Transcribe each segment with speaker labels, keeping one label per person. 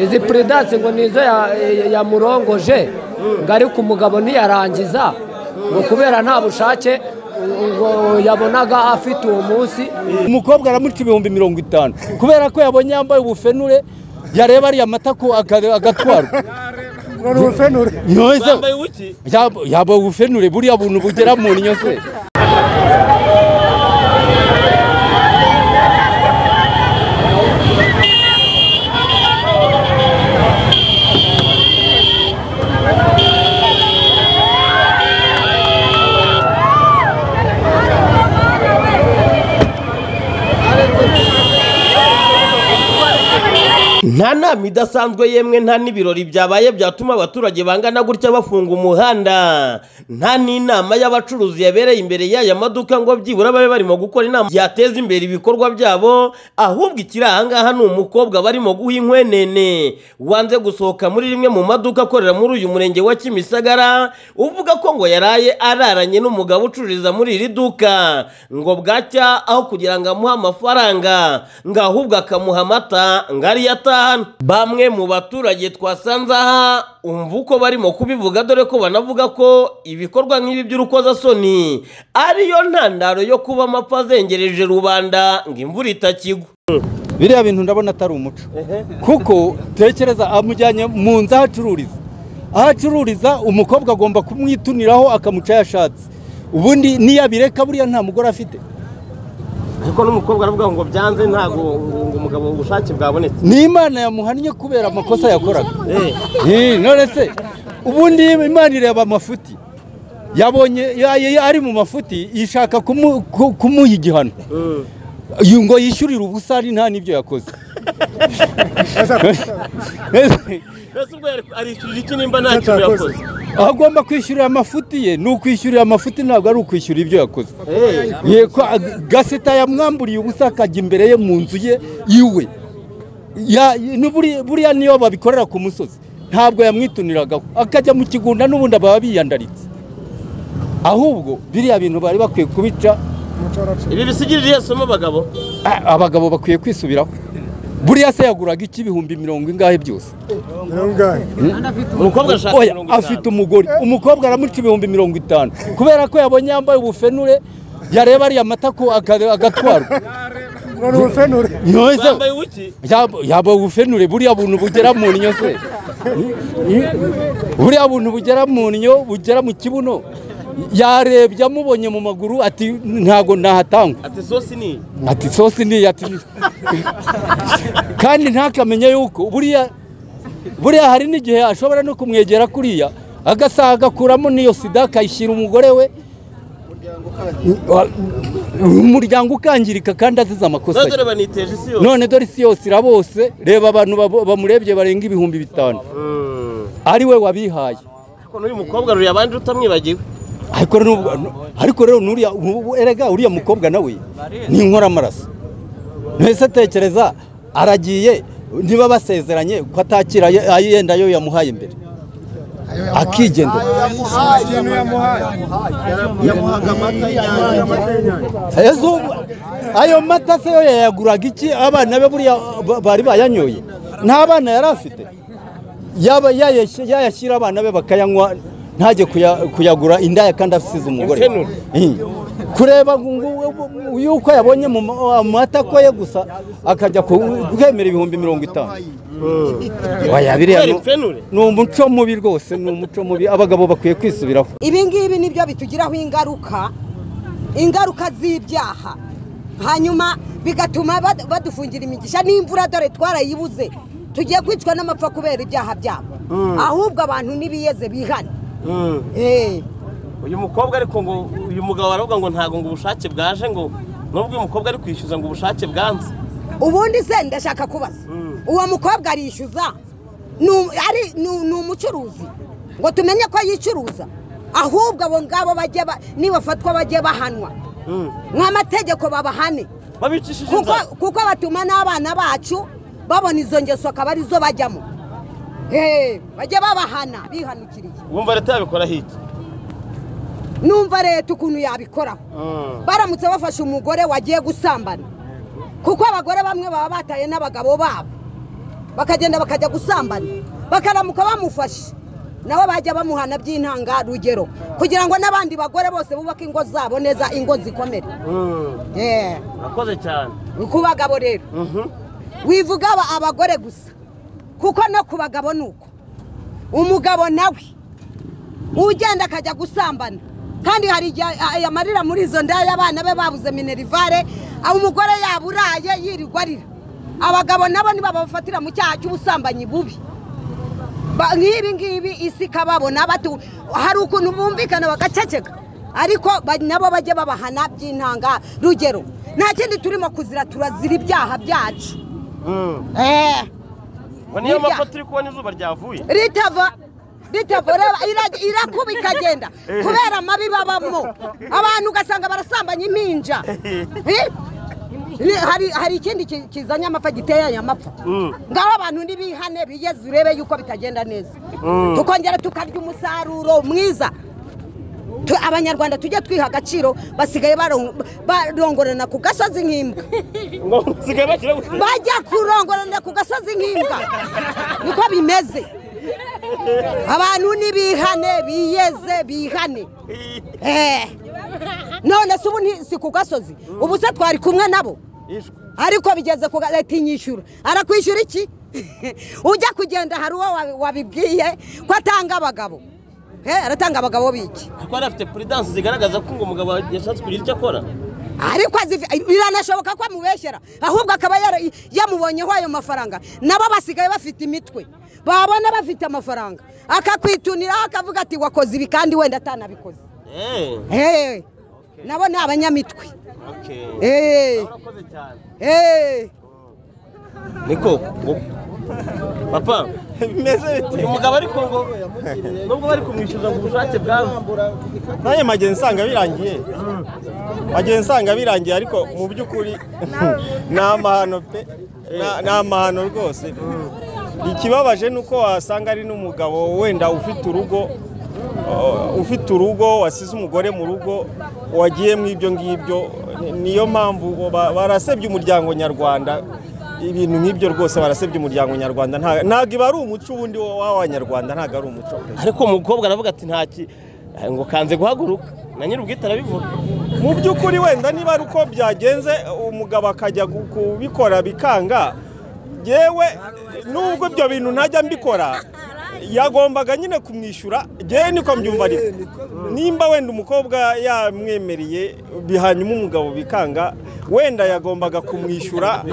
Speaker 1: izi puridanse ngo ni izo yamurongoje ngo ariko umugabo niyarangiza ngo kubera nta bushake ngo yabonaga afite uwo munsi
Speaker 2: umukobwa aramuca ibihumbi mirongo itanu kubera ko yabonye yambaye ubufenure yareba ariya mata ko aga- agatwarwa Nyoze- Yab- yambaye ubufenure buriya buntu bugera mu nnyo se
Speaker 3: nta nama idasanzwe yemwe nta n'ibirori byabaye byatuma abaturage bangana gutya bafunga umuhanda nta n'inama y'abacuruzi yabereye imbere y'aya maduka ngo byibura babe barimo gukora inama yateza imbere ibikorwa byabo ahubwo ikiri ahangaha ni umukobwa barimo guha inkwenene wanze gusohoka muri rimwe mu maduka akorera muri uyu murenge wa kimisagara uvuga ko ngo yaraye araranye n'umugabo ucururiza muri iri duka ngo bwacya aho kugira ngo amuhe amafaranga ngo ahubwo akamuha amata ngo ariyo atahana bamwe mu baturage twasanze aha umva uko barimo kubivuga dore ko banavuga ko ibikorwa nk'ibi by'urukozasoni ariyo ntandaro yo kuba amapfa azengereje rubanda ngo imvura itakigwa
Speaker 2: biriya bintu ndabona atari umuco kuko tekereza amujyanye mu nzu aho acururiza aho acururiza umukobwa agomba kumwituniraho akamuca ayo ashatse ubundi niyo abireka buriya nta mugore afite
Speaker 3: kuko n'umukobwa aravuga ngo byanze ntabwo umugabo ubushake bwabonetse
Speaker 2: ni imana yamuhannye kubera amakosa yakoraga Eh, none se ubundi imana ireba amafuti yabonye ya- ari mu mafuti ishaka kumu- ku- kumuha igihano Yu- ngo yishyurire ubusa ari nta n'ibyo yakoze
Speaker 3: mbese ubwo arishyurira iki nimba nta kintu yakoze
Speaker 2: aho agomba kwishyurira amafuti ye ni ukwishyurira amafuti ntabwo ari ukwishyura ibyo yakoze yego gaseta yamwamburiye ubusa akajya imbere ye mu nzu ye iwe Ya- ni buri- buriya niyo babikorera ku musozi ntabwo yamwituniragaho akajya mu kigunda n'ubundi baba biyandaritse ahubwo biriya bintu bari bakwiye kubica
Speaker 3: ibi bisigirire somo abagabo
Speaker 2: a- abagabo bakwiye kwisubiraho buriya se yaguraga iki ibihumbi mirongo ingahe byose
Speaker 3: umukobwa ashaka
Speaker 2: Oya,
Speaker 3: mirongo itanu.
Speaker 2: afite umugore umukobwa aramuca ibihumbi mirongo itanu kubera ko yabonye yambaye ubufenure yareba ariya mata ko aga- agatwarwa Nyoze-
Speaker 3: Bambaye uw'iki?
Speaker 2: Yab- yambaye ubufenure buriya buntu bugera mu nnyo se buriya buntu bugera mu nnyo bugera mu kibuno yarebye amubonye mu maguru ati ntago nahatangwa
Speaker 3: ati sosi ni iyi?"
Speaker 2: ati sosi ni ati kandi ntakamenye yuko buriya buriya hari n'igihe ashobora no kumwegera kuriya agasaha agakuramo n'iyo sida akayishyira umugore we umuryango ukangirika kandi azize amakosa ye
Speaker 3: None dore baniteje isi yose
Speaker 2: none dore isi yose irabose reba abantu babo- bamurebye barenga ibihumbi bitanu
Speaker 3: Mm.
Speaker 2: ari we wabihaye
Speaker 3: Ariko n'uyu mukobwa ruri abandi utamwibagiwe
Speaker 2: ariko nubwo ariko rero nuriya ubu- erega uriya mukobwa nawe ni inkoramaraso mbese tekereza aragiye niba basezeranye ko atakira ayo- ayo yenda yo yamuhaye mbere akigendera Ese ubu- ayo mata se yo yayaguraga iki abana be buriya ba- bari bayanyoye nta bana yari afite yaba yayash- yayashyira abana be bakayanywa ntajye kuya- kuyagura indaya kandi asize umugore
Speaker 3: Imfenure.
Speaker 2: Eh. kureba ngo- ngo- ngo- yuko yabonye mu ma- amata ko ye gusa akajya ku- kwemera ibihumbi mirongo itanu Oya, biriya
Speaker 3: Kubera
Speaker 2: ni-
Speaker 3: imfenure?
Speaker 2: ni umuco mubi rwose ni umuco mubi abagabo bakwiye kwisubiraho
Speaker 4: ibi ngibi nibyo bitugiraho ingaruka ingaruka z'ibyaha hanyuma bigatuma bad- badufungira imigisha n'imvura dore twarayibuze tugiye kwicwa n'amapfa kubera ibyaha byabo
Speaker 3: Mm.
Speaker 4: ahubwo abantu n'ibiyeze bihane
Speaker 3: Mm.
Speaker 4: Eh,
Speaker 3: uyu mukobwa ariko ngo uyu mugabo aravuga ngo ntabwo ngo ubushake bwaje ngo nubwo uyu mukobwa ari kwishyuza ngo ubushake bwanze
Speaker 4: ubundi se ndashaka kubaza
Speaker 3: Mm.
Speaker 4: uwo mukobwa arishyuza ni um- ari- ni um- ni umucuruzi ngo tumenye ko yicuruza ahubwo abo ngabo bajye ba- nibafatwa bajye bahanwa
Speaker 3: Mm.
Speaker 4: nk'amategeko babahane
Speaker 3: babicishije
Speaker 4: kuko
Speaker 3: inzara
Speaker 4: kuko batuma n'abana bacu babona izo ngeso akaba arizo bajyamo Eh, bajya babahana bihanukiriye
Speaker 3: wumva leta yabikora hiki
Speaker 4: numva leta ukuntu yabikoraho
Speaker 3: Mm.
Speaker 4: baramutse bafashe umugore wagiye gusambana kuko abagore bamwe baba bataye n'abagabo babo bakagenda bakajya gusambana bakaramuka bamufashe nabo bajya bamuhana by'intangarugero kugira ngo n'abandi bagore bose bubake ingo zabo neza ingo zikomere Eh,
Speaker 3: urakoze cyane
Speaker 4: ni ku bagabo rero
Speaker 3: Mhm.
Speaker 4: wivuga aba- abagore gusa kuko no ku bagabo ni uko umugabo nawe ugenda akajya gusambana kandi hari igihe a- yamarira muri izo ndaya abana be babuze minerivare aho umugore yaburaye yirirwa arira abagabo nabo nibo babafatira mu cyaha cy'ubusambanyi bubi Ba- nk'ibi ngibi isi ikababona batu- hari ukuntu bumvikana bagaceceka ariko ba- nabo bajye babahana by'intanga rugero nta kindi turimo kuzira turazira ibyaha byacu
Speaker 3: Mm.
Speaker 4: Eh,
Speaker 3: Ngo niyo
Speaker 4: Hirya.
Speaker 3: mapfa turi kubona izuba ryavuye
Speaker 4: ritava ritava reba ira- irakuba ikagenda kubera amabi babamo abantu ugasanga barasambanya impinja Eh, ri- hari hari ikindi ki- kizanye amapfa giteye aya mapfa
Speaker 3: Mm.
Speaker 4: ngaho abantu ntibihane bigeze urebe yuko bitagenda neza
Speaker 3: Mm.
Speaker 4: tukongera tukarya umusaruro mwiza Tu- abanyarwanda tujye twiha agaciro basigaye baron- barongorana ku gasozi nk'imbwa
Speaker 3: ngo nsigaye bakira gutera
Speaker 4: bajya kurongorana ku gasozi nk'imbwa niko bimeze abantu nibihane biyeze bihane Eh. none se ubu nti- si ku gasozi ubu se twari kumwe nabo
Speaker 3: ishwa
Speaker 4: ariko bigeze ku leta inyishyura arakwishyura iki ujya kugenda hari uwo wabi- wabibwiye ko atanga abagabo Eh, aratanga abagabo biki
Speaker 3: kuko yari afite puridanse zigaragaza ko ngo umugabo yashatse kugira icyo akora
Speaker 4: ariko azifi- biranashoboka ko amubeshyera ahubwo akaba yara- yamubonyeho ayo mafaranga nabo basigaye bafite imitwe babona bafite amafaranga akakwituniraho akavuga ati wakoze ibi kandi wenda atanabikoze
Speaker 3: Eh,
Speaker 4: Eh, nabo ni abanyamitwe
Speaker 3: okay.
Speaker 4: Eh,
Speaker 3: Urakoze cyane.
Speaker 4: eh.
Speaker 3: niko ngo- papa
Speaker 5: bimeze bite
Speaker 3: uyu mugabo ariko ngo nubwo bari kumwishyuza ngo ubushake bwawe
Speaker 5: nanjye magenzi nsanga birangiye magenzi nsanga birangiye ariko mu by'ukuri ni amahano pe Na- ni amahano rwose ikibabaje ni uko wasanga ari n'umugabo wenda ufite urugo uh, ufite urugo wasize umugore mu rugo wagiye mu ibyo ngibyo Ni- niyo mpamvu ba- barasebye umuryango nyarwanda ibintu nk'ibyo rwose barasebye umuryango nyarwanda Nta- ntabwo iba ari umuco ubundi w'abanyarwanda ntabwo ari umuco pe.
Speaker 3: ariko umukobwa aravuga ati ntaki eh, ngo kanze guhaguruka na nyiri ubwite arabivuga
Speaker 5: mu by'ukuri wenda niba ari uko byagenze umugabo akajya gu- kubikora bikanga yewe nubwo ibyo bintu ntajya mbikora yagombaga nyine kumwishyura ngewe niko mbyumva ariko nimba wenda umukobwa yamwemereye bi- hanyuma umugabo bikanga wenda yagombaga kumwishyura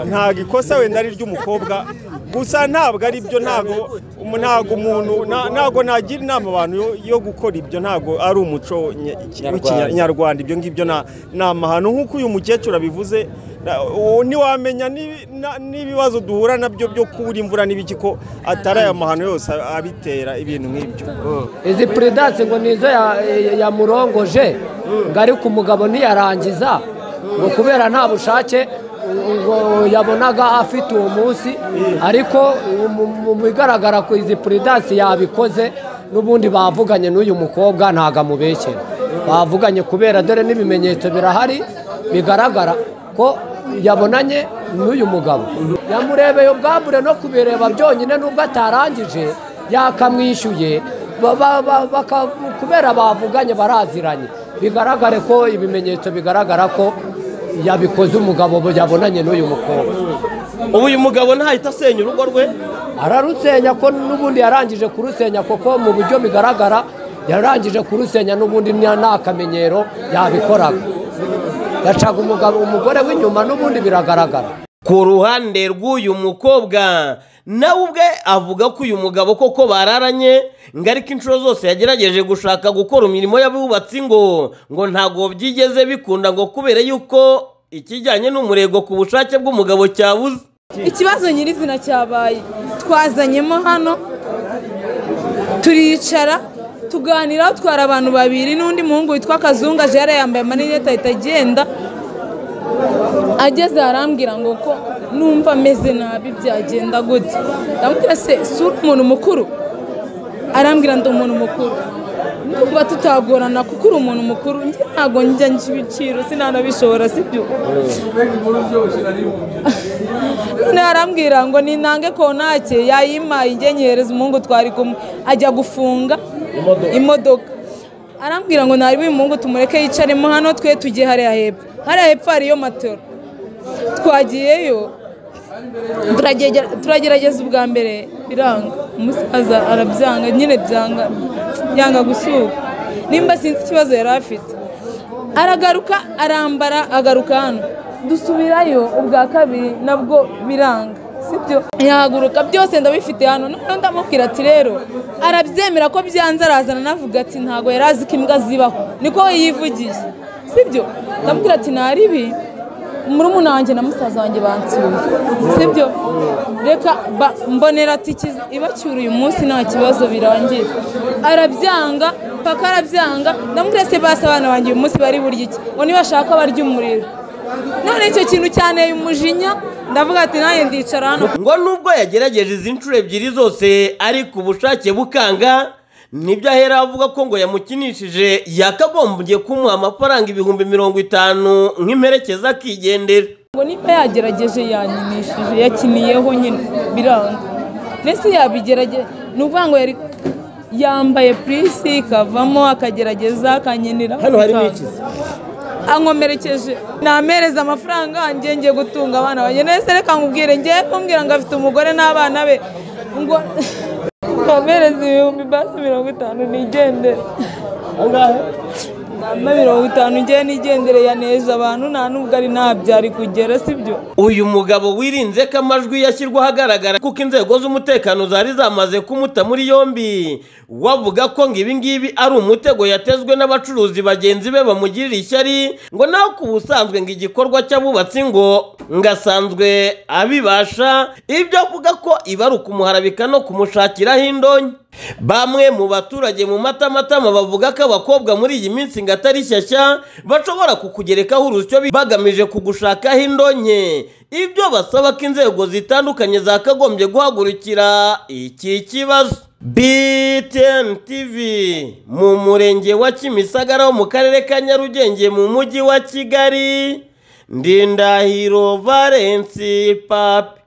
Speaker 5: ntabwo ikosa wenda ari ry'umukobwa gusa ntabwo ari byo ntabwo umu- ntabwo umuntu na- ntabwo nagira inama abantu yo- yo gukora ibyo ntabwo ari umuco nye- w'ikinya- nyarwanda ibyo ngibyo na- ni amahano nk'uko uyu mukecuru abivuze na- uwo ntiwamenya n'ibi- na- n'ibibazo duhura nabyo byo kubura imvura n'ibiki ko atari aya mahano yose abitera ibintu nk'ibyo
Speaker 1: izi puridanse ngo ni izo ya- ya- yamurongoje ngo ari ku mugabo ntiyarangiza ngo kubera nta bushake ngo yabonaga afite uwo munsi ariko mu- mu bigaragara ko izi puridanse yabikoze n'ubundi bavuganye n'uyu mukobwa ntabwo amubeshyera bavuganye kubera dore n'ibimenyetso birahari bigaragara ko yabonanye n'uyu mugabo yamurebeye ubwambure no kubireba byonyine n'ubwo atarangije yakamwishyuye Ba- ba- ba- baka- kubera bavuganye baraziranye bigaragare ko ibimenyetso bigaragara ko yabikoze umugabo bo- yabonanye n'uyu mukobwa
Speaker 3: ubu uyu mugabo ntahita asenya urugo rwe
Speaker 1: ararusenya ko n'ubundi yarangije kurusenya kuko mu buryo bigaragara yarangije kurusenya n'ubundi nta nta kamenyero yabikoraga yacaga umugabo umugore w'inyuma n'ubundi biragaragara
Speaker 3: ku ruhande rw'uyu mukobwa nawe ubwe avuga ko uyu mugabo koko bararanye ngo ariko inshuro zose yagerageje gushaka gukora imirimo y'abubatsi ngo ngo ntabwo byigeze bikunda ngo kubera yuko ikijyanye n'umurego ku bushake bw'umugabo cyabuze
Speaker 6: ikibazo nyirizina cyabaye twazanyemo hano turicara tuganira twara abantu babiri n'undi muhungu witwa kazunga jara yambaye amarinete ahita agenda ageze arambwira ngo ko numva ameze nabi byagenda gute ndamubwira se si uri umuntu mukuru arambwira ndi umuntu mukuru ndumva tutagorana kuko uri umuntu mukuru njye ntabwo njya nshya ibiciro sinanabishobora sibyo noneho arambwira ngo nintange kontake yayimpaye inyenyereza umuhungu twari kumwe ajya gufunga imodoka arambwira ngo ntari uyu muhungu tumureke yicaremo hano twe tujye hariya hepfo hariya hepfo hariyo matero twagiyeyo turagegera- turagerageza ubwa mbere biranga umusaza arabyanga nyine byanga byanga gusuka nimba sinzi ikibazo yari afite aragaruka arambara agaruka hano dusubirayo ubwa kabiri nabwo biranga sibyo yahaguruka byose ndabifite hano noneho ndamubwira ati rero arabyemera ko byanze arazana anavuga ati ntabwo yari azi ko imbwa zibaho niko we yivugiye sibyo ndamubwira ati ntari ibi murumuna wanjye na musaza wanjye bansuye sibyo reka ba- mbonera tiki ibacyura uyu munsi nta kibazo birangira arabyanga paka arabyanga ndamubwira se basi abana banjye uyu munsi bari burya iki ngo nibashaka barya umuriro none icyo kintu cyanteye umujinya ndavuga ati nanjye ndicara hano
Speaker 3: ngo nubwo yagerageje izi nshuro ebyiri zose ariko ubushake bukanga nibyo ahera avuga ko ngo yamukinishije yakagombye kumuha amafaranga ibihumbi mirongo itanu nk'imperekeza akigendera
Speaker 6: ngo niba yagerageje yankinishije yakiniyeho nyine biranga ndetse yabigerageje ni ukuvuga ngo yari yambaye purisi kavamo akagerageza akanyenera
Speaker 3: Hano harimo ikizi.
Speaker 6: ankomerekeje namereza amafaranga yanjye ngiye gutunga abana banjye nese reka nkubwire ngiye kumbwira ngo afite umugore n'abana be ngo nkomereze ibihumbi basi mirongo itanu nigendere Nama mirongo itanu ngiye nigendere yaneje abantu nta nubwo ari ntabyari kugera sibyo
Speaker 3: uyu mugabo wirinze ko amajwi yashyirwa ahagaragara kuko inzego z'umutekano zari zamaze kumuta muri yombi wavuga ko ngo ibi ngibi ari umutego yatezwe n'abacuruzi bagenzi be bamugirira ishyari ngo nawe ku busanzwe ngo igikorwa cy'abubatsi ngo ngo asanzwe abibasha ibyo avuga ko iba ari ukumuharabika no kumushakiraho indonke bamwe mu baturage mu matamatama bavuga ko abakobwa muri iyi minsi ngo atari shyashya bashobora kukugerekaho urusyo bi- bagamije kugushakaho indonke ibyo basaba ko inzego zitandukanye zakagombye guhagurukira iki kibazo BTN TV mu murenge wa Kimisagara wo mu karere ka Nyarugenge mu mujyi wa Kigali Ndindahiro Valence Pape